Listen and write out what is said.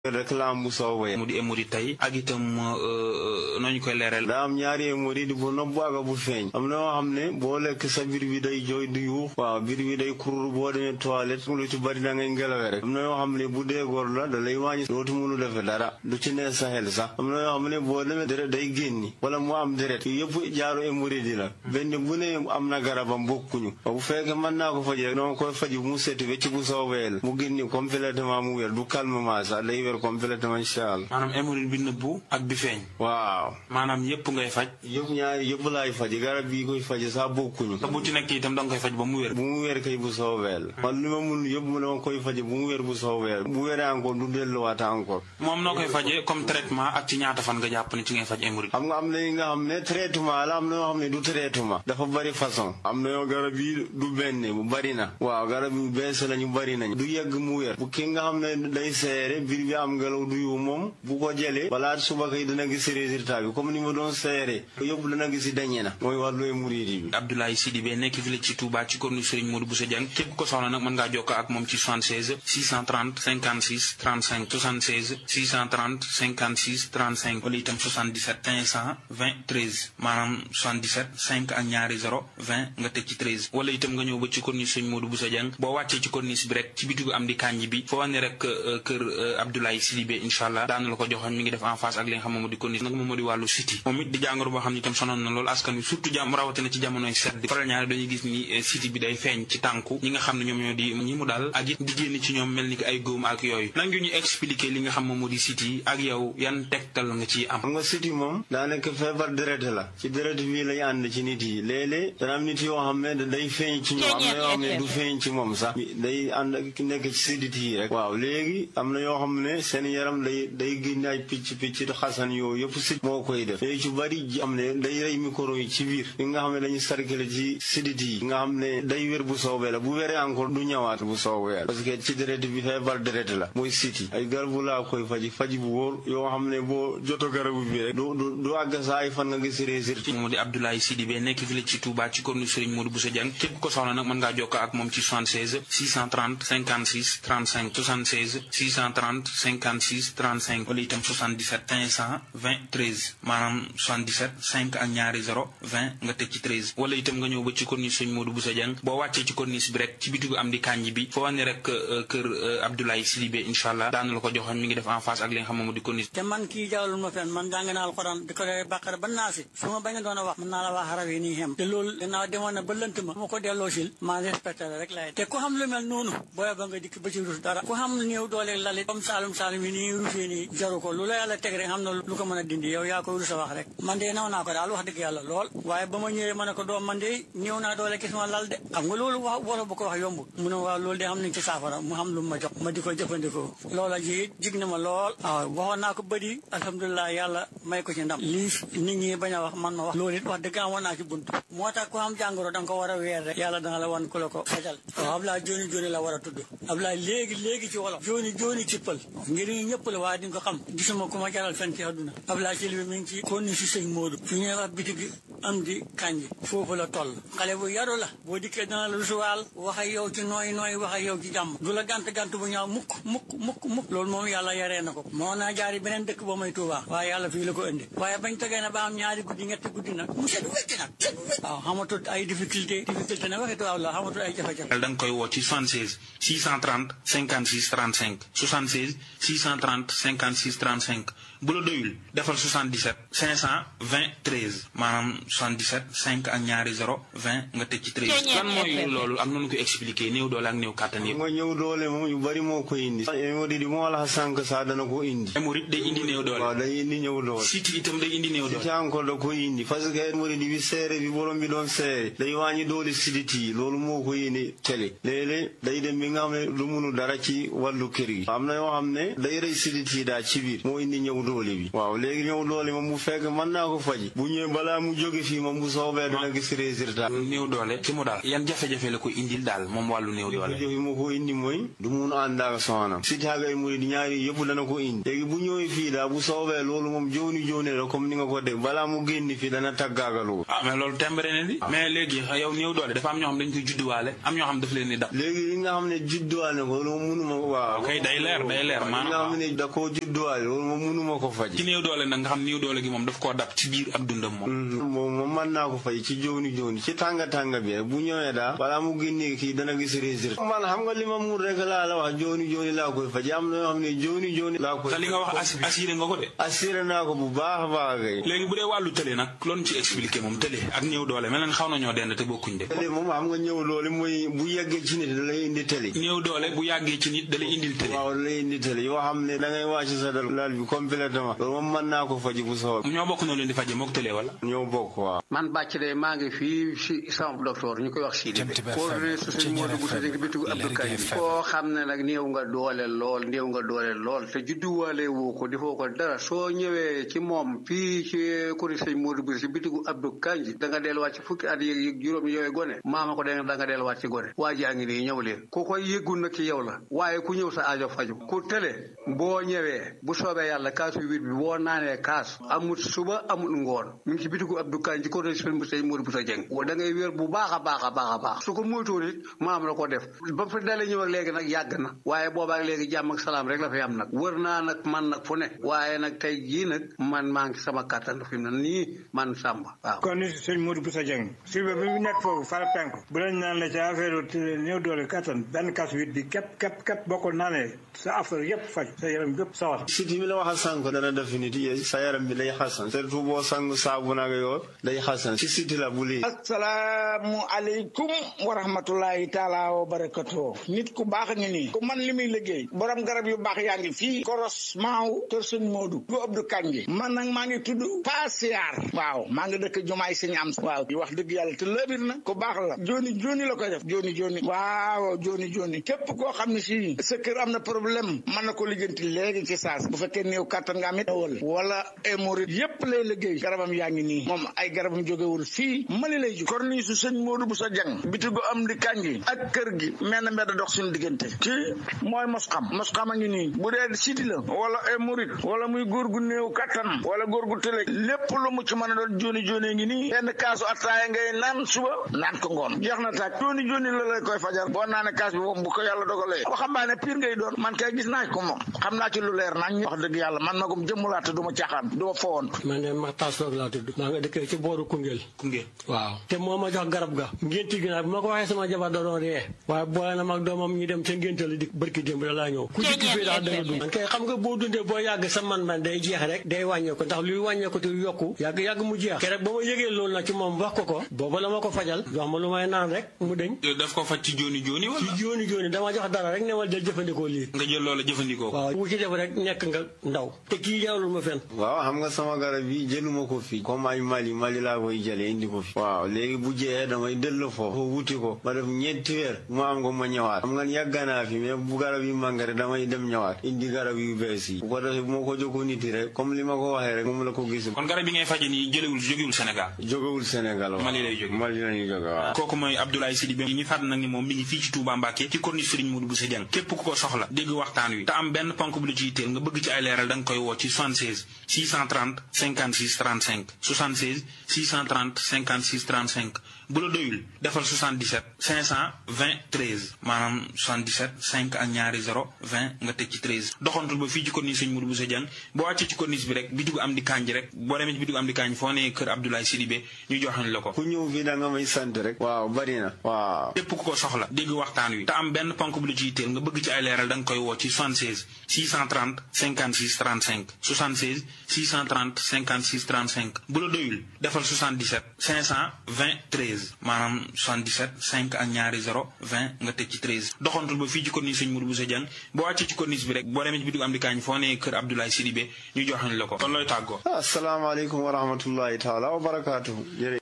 réclame bu soobee mu di émori tey ak itam nooñu koy leeral daa am ñaari émori di bu nopp ak bu feeñ am na yoo xam ne boo lekk sa biir bi day jooy du yuux waaw biir bi day kurur boo demee toilette lu ci bari da ngay ngelawee rek am na yoo xam ne bu dee góor la da lay wàññi dootu mënu defe dara du ci nee sa xel sax am na yoo xam ne boo demee deret day génni wala mu am deret yëpp jaaru émori di la benn bu ne am na garabam bokkuñu bu fekkee mën naa ko faji rek dama koy faji mu seeti wecc bu soobee la mu génni complètement mu wér du calmement sax day wér complètement incha allah maanaam hémorroïde bi nëbbu ak bi feeñ waaw maanaam yëpp ngay faj yëpp ñaari yëpp laay faji garab bii koy faji sax bokkuñu te bu ci nekk itam da nga koy faj ba mu wér bu mu wér kay bu soobee la man li ma mun yëpp mu dama koy faji bu mu wér bu soobee bu wéree encore du delluwaat encore moom noo koy fajee comme traitement ak ci ñaata fan nga jàpp ne ci ngay faj hémorroïde xam nga am na yi nga xam ne traitement la am na yoo xam ne du traitement dafa bari façon am na yoo garab yi du benn bu bari na waaw garab yu bees la ñu bari nañ du yegg mu wér bu ki nga xam ne day seere biir bi am ngelaw du yu moom bu ko jëlee balaa suba kay dana gis résultat bi comme ni ma doon seere yëpp dana gis dañe na mooy wàllu hémorroïde bi Abdoulaye Sidibé nekk fii la ci Touba ci corniche Serigne Modou Bousso Dieng képp ko soxla nag mën ngaa jokkoo ak moom ci 76 630 56 35 76 630 56 35 wala itam 77 520 13 maanaam 77 5 ak ñaari 0 20 nga teg ci 13 wala itam nga ñëw ba ci corniche Serigne Modou Bousso Dieng boo wàccee ci corniche bi rek ci bitigu am di kànj bi foo wane rek kër Abdoulaye Sidibé incha allah daana la ko joxoon mi ngi def en face ak li nga xam moom moo di corniche nag moom moo di wàllu siti moom it di jàngoro boo xam ne itam sonoon na loolu askan wi surtout jàmm rawatina ci jamonoy sedd faral ñaare dañuy gis ni siti bi day feeñ ci tànku ñi nga xam ne ñoom ñoo di ñi mu daal ak it di génn ci ñoom mel ni ki ay góom ak yooyu nan ñu expliquer li nga xam moom moo di siti ak yow yan tegtal nga ciy am xam nga siti moom daanaka feebar deret la ci deret bii lay ànd ci nit yi léeg-léeg dana am nit yoo xam ne day feeñ ci ñoom am na yoo xam ne du feeñ ci moom sax day ànd nekk ci sidit yi rek waaw léegi am na yoo xam ne seen yaram day day génne ay picc picc xasan yooyu yëpp sit moo koy def léegi ci bari am ne day rey micro yi ci biir yi nga xam ne dañuy sarkale ci sidit yi nga xam ne day wér bu soobee la bu wéree encore du ñëwaat bu soobee la parce que ci deret bi feebar deret la mooy siti ay garabu laa koy faji faji bu wóor yoo xam ne boo joto garabu bi rek du du du àgg saa ay fan nga gis résultat moo di Abdoulaye Sidibé nekk fii la ci Touba ci corniche Serigne Modou Bousso Dieng képp ko soxla nag mën ngaa jokkoo ak moom ci 76 630 56 35 76 630 56 35 wala itam 77 520 13 maanaam 77 5 ak ñaari 0 20 nga teg ci 13 wala itam nga ñëw ba ci corniche Serigne Modou Bousso Dieng boo wàccee ci corniche bi rek ci bitigu am di kànj bi foo wane rek kër Abdoulaye Sidibé incha allah daana la ko joxoon mi ngi def en face ak li nga xam moom di corniche te man kii jawlul ma fen man jàng naa alxuraan di ko dee bàqara ba naasi su ma bañ a doon a wax mën naa la wax xaraf yi nii xem te loolu gannaaw demoon na ba lënt ma ma ko delloo sil maa respecté la rek laay te ku xam lu mel noonu booya ba nga dikk ba ci rus dara ku xam néew doole lalit comme saalum saalum yi nii rusee nii jaru ko lu la yàlla teg rek xam na lu ko mën a dindi yow yaa koy rus a wax rek man de naw naa ko daal wax dëgg yàlla lool waaye ba ma ñëwee ma ne ko doom man de néew naa doole gis ma lal de xam nga loolu wax wolof bu ko wax yombul mu ne waaw loolu de xam nañ ci saafara mu xam lu ma jox ma di ko jëfandikoo loola ji jig na ma lool waaw waxoon naa ko bëri alhamdulilah yàlla may ko ci ndam lii nit ñi bañ a wax man ma wax loolu it wax dëgg amoon naa ci bunt moo tax ku am jàngoro da nga ko war a weer rek yàlla dana la wan ku la ko fajal waaw Ablaye jooni jooni la war a tudd Ablaye léegi léegi ci wolof jooni jooni ci pël ngir ñëpp la waaye di nga ko xam gisuma ku ma jaral fen ci àdduna Ablaye ci li mi ngi ci kon ni si sëñ Modou fi ñuy wax bitig am di kanji foofu la toll xale bu yaru la boo dikkee dana la rusuwaal wax ak yow ci nooy nooy wax ak yow ci jàmm du la gant gant bu ñaaw mukk mukk mukk mukk loolu moom yàlla yaree na ko moo naa jaari beneen dëkk ba may Tuubaa waaye yàlla fii la ko indi waaye bañ tegee na ba am ñaari guddi ñetti guddi nag mu set wecc nag set wecc waaw xamatul ay difficulté difficulté nag waxi tubaab la xamatul ay jafe-jafe da nga koy woo ci 76 630 56 35 76 630 56 35 bu la doyul defal 77 520 13 maanaam 77 5 ak ñaari 0 20 nga teg ci 13 lan mooy loolu am nañu ko expliqué néew doole ak néew kàttan yëpp nga ñëw doole moom yu bari moo koy indi hémorroïde moo la sànq sax dana ko indi hémorroïde day indi néew doole waaw day indi ñëw doole siti itam day indi néew doole ci encore da koy indi parce que hémorroïde bi seere bi borom bi doon seere day wàññi doole sidit yi loolu moo koy indi télé léeg-léeg day dem bi nga xam ne du munu dara ci wàllu kër gi am na yoo xam ne day rey sidit yi daal ci biir moo indi ñëw doole bi waaw léegi ñëw doole moom bu fekk mën naa ko faji bu ñëwee balaa mu jóge fii moom bu soobee dana gis résultat néew doole ci mu daal yan jafe-jafe la ko indil daal moom wàllu néew doole jafe-jafe moo ko indi mooy du mun ànd ak soxnaam si taaga hémorroïde ñaari yëpp dana ko indi léegi bu ñëwee fii daal bu soobee loolu moom jooni jooni la comme ni nga ko dégg balaa mu génn fii dana tàggaagaloo ah mais loolu tembare ne di mais léegi yow néew doole dafa am ñoo xam dañ koy judduwaale am ñoo xam daf leen di dab léegi li nga xam ne judduwaale ko loolu munuma waaw kay day leer day leer nga xam ne da koo judduwaale loolu moom mënuma ko faj ci néew doole nag nga xam néew doole gi moom daf koo dab ci biir ab dundam moom moom moom mën naa ko faj ci jooni jooni ci tànga tànga bi rek bu ñëwee daa balaa mu génnee kii dana gis résultat man xam nga li ma mun rek laa la wax jooni jooni laa koy faj am na yoo xam ne jooni jooni laa koy te li nga wax assuré nga ko de assuré naa ko bu baax a baax kay léegi bu dee wàllu tële nag loolu ci expliqué moom tële ak néew doole mel na xaw nañoo dend te bokkuñ de tële moom xam nga ñëw doole mooy bu yeggee ci nit da lay indi tële néew doole bu yàggee ci nit da lay indil tële waaw da lay indi tële yoo xam ne da ngay wàcc sa dal laal bi complètement loolu moom mën naa ko faji bu soobee ñoo bokk noo leen di faje mook tële wala ñoo bokk waaw man bàcc de maa ngi fii si sama docteur ñu koy wax Sidi coordonné su sëñ Modou bu sëñ bitigu Abdou Karim koo xam ne nag néew nga doole lool néew nga doole lool te judduwaale woo ko defoo ko dara soo ñëwee ci moom fii ci kuri sëñ Modou bu si bitigu Abdou Kanji da nga delluwaat ci fukki at yéeg juróom yooyu gone maama ko da nga delluwaat ci gone waa ji a ngi nii ñëw leen ku koy yëggul nag ci yow la waaye ku ñëw sa aajo faju ku tële boo ñëwee bu soobee yàlla kaasu wit bi boo naanee kaas amut suba amut ngoon mi ngi ci bitigu Abdou Kanji ko sëñ Modou bu sa jëng da ngay wér bu baax a baax a baax a baax su ko moytuwul it maam la ko def ba fa dalee ñëw ak léegi nag yàgg na waaye boobaak léegi jàmm ak salaam rek la fi am nag wër naa nag man nag fu ne waaye nag tey jii nag man maa ngi sama kàttan fi mu ne nii man Samba waaw. kon ni sëñ Modou Boussa Dieng si ba bi mu nekk foofu fara penku bu lañ naan la ci affaire néew doole kattan benn kas wit bi képp képp képp boo ko naanee sa affaire yëpp faj sa yaram yëpp sawar siti mi la wax a sànq dana def nit yi sa yaram bi day xasan surtout boo sang saabu nag yoo day xasan si siti la bu lii asalaamu aleykum wa rahmatullahi taala wa barakatuh nit ku baax ngi nii ku man li muy liggéey borom garab yu baax yaa ngi fii koros maaw kër sëñ Modou bu Abdou Kanji man nag maa ngi tudd Pasiar waaw maa ngi dëkk jumaay sëñ am waaw di wax dëgg yàlla te lëbir na ku baax la joni joni la koy def joni joni waaw joni joni képp koo xam ne si sa kër am na problème mën na ko lijjanti léegi ci saas bu fekkee néew kattan nga amit wala wala hémorroïde yépp lay liggéey garabam yaa ngi nii moom ay garabam jógewul fii mali lay jóg korni su sëñ Modou bu sa jàng bitigu am di kanji ak kër gi mel na mbedd dox suñu diggante kii mooy mos xam mos xam a ngi nii bu dee siti la wala hémorroïde wala muy góor gu néew kattan wala góor gu tële lépp lu mu ci mën a doon joni joni ngi nii benn kaasu attaaya ngay naan suba naan ko ngoon jeex na tàkk joni joni la lay koy fajar boo naanee kaas bi moom bu ko yàlla dogalee waxambaane pire ngay doon man kay gis naa ko moom xam naa ci lu leer nañ wax dëgg yàlla man magum jëmmulaate du ma caaxaan du ma fowoon man de ma taas laa tudd maa nga dëkkee ci booru Koungheul Koungheul waaw te moo ma jox garab ga ngénti gi nag bi ma ko waxee sama jabar da doon ree waaye boole na mag doomam ñu dem ca ngénte la di bërki démb da laa ñëw ku dikk fii daal danga dund man kay xam nga boo dundee boo yàgg sa man man day jeex rek day wàññeeku ndax luy wàññeeku te yokku yàgg yàgg mu jeex keroog ba ma yëgee loolu nag ci moom wax ko ko booba la ma ko fajal jox ma lu may naan rek mu deñ daf ko faj ci jooni jooni wala ci jooni jooni dama jox dara rek ne ma del jëfandikoo lii nga jël loola jëfandikoo ko waaw wu ci def rek nekk nga ndaw te kii jaarul ma fen waaw xam nga sama garab yi jëluma ko fii comme ay Mali Mali laa koy jëlee indi ko fi waaw léegi bu jeexee damay dellu foofu wuti ko ma def ñeenti weer mu am ko ma ñëwaat xam nga yàgg naa fi mais bu garab yi màngare damay dem ñëwaat indi garab yu bees yi bu ko defee bu ma ko jokkoo nit yi rek comme li ma ko waxee rek moom la ko gis kon garab yi ngay faje nii jëlewul jógewul Sénégal jógewul Sénégal waaw Mali lay jóge Mali lañuy jóge waaw kooku mooy Abdoulaye Sidibé ñu fàtt nag ni moom mi ngi fii ci Touba Mbacké ci corniche Serigne Modou Bousso Dieng képp ku ko soxla dégg waxtaan wi te am benn ponk bu la ci yitteel nga bëgg ci ay leeral da nga koy woo ci 76 630 56 35 76 630 56 35 bu la doyul defal 77 520 13 maanaam 77 5 ak ñaari 0 20 nga teg ci 13 doxantul ba fii ci corniche Serigne Modou Bousso Dieng boo wàccee ci corniche bi rek bitigu am di kanji rek boo demee ci bitigu am di kanji foo nee kër Abdoulaye Sidibé ñu joxañ la ko ku ñëw fii da nga may sant rek waaw bari na waaw képp ku ko soxla dégg waxtaan wi te am benn ponk bu la ci yitteel nga bëgg ci ay leeral da nga koy woo ci 76 630 56 35 76 630 56 35 bu la doyul defal 77 520 13 maanaam 77 5 ak ñaari 0 20 nga teg ci 13 doxantul ba fii ci corniche Serigne Modou Bousso Dieng boo wàccee ci corniche bi rek boo demee ci bitigu am di kaañ foo nee kër Abdoulaye Sidibé ñu joxañ la ko kon looy tàggoo asalaamaaleykum wa rahmatullahi taala wa barakaatuhu